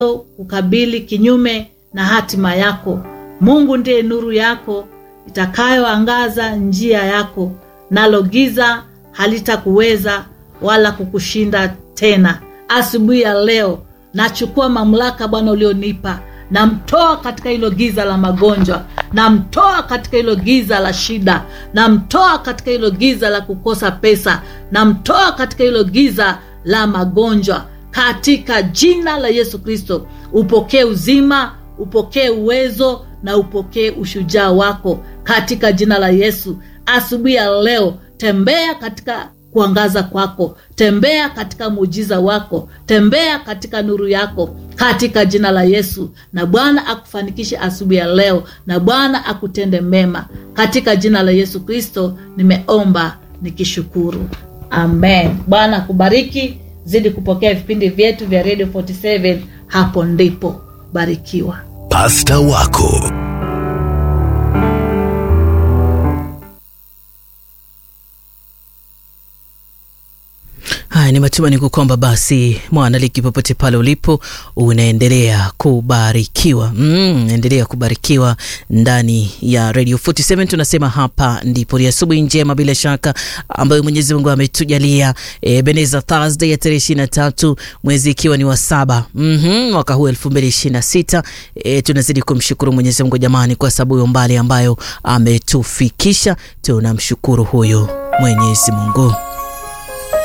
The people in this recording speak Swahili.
kukabili kinyume na hatima yako. Mungu ndiye nuru yako itakayoangaza njia yako, nalo giza halitakuweza wala kukushinda tena. Asubuhi ya leo nachukua mamlaka Bwana ulionipa, namtoa katika hilo giza la magonjwa, namtoa katika hilo giza la shida, namtoa katika hilo giza la kukosa pesa, namtoa katika hilo giza la magonjwa, katika jina la Yesu Kristo. Upokee uzima, upokee uwezo na upokee ushujaa wako katika jina la Yesu. Asubuhi ya leo tembea katika kuangaza kwako, tembea katika muujiza wako, tembea katika nuru yako katika jina la Yesu, na Bwana akufanikishe asubuhi ya leo, na Bwana akutende mema katika jina la Yesu Kristo. Nimeomba nikishukuru, amen. Bwana akubariki, zidi kupokea vipindi vyetu vya Radio 47 hapo ndipo barikiwa. Pasta wako Haya, ni matumaini kwamba basi mwanaliki, popote pale ulipo, unaendelea kubarikiwa. Mm, endelea kubarikiwa ndani ya Radio 47. Tunasema hapa ndipo ni asubuhi njema, bila shaka ambayo Mwenyezi Mungu ametujalia. E, Beneza Thursday ya tarehe 23 mwezi ikiwa ni wa saba mm-hmm, mwaka huu 2026. E, tunazidi kumshukuru Mwenyezi Mungu jamani, kwa sababu ya umbali ambayo ametufikisha. Tunamshukuru huyo Mwenyezi Mungu.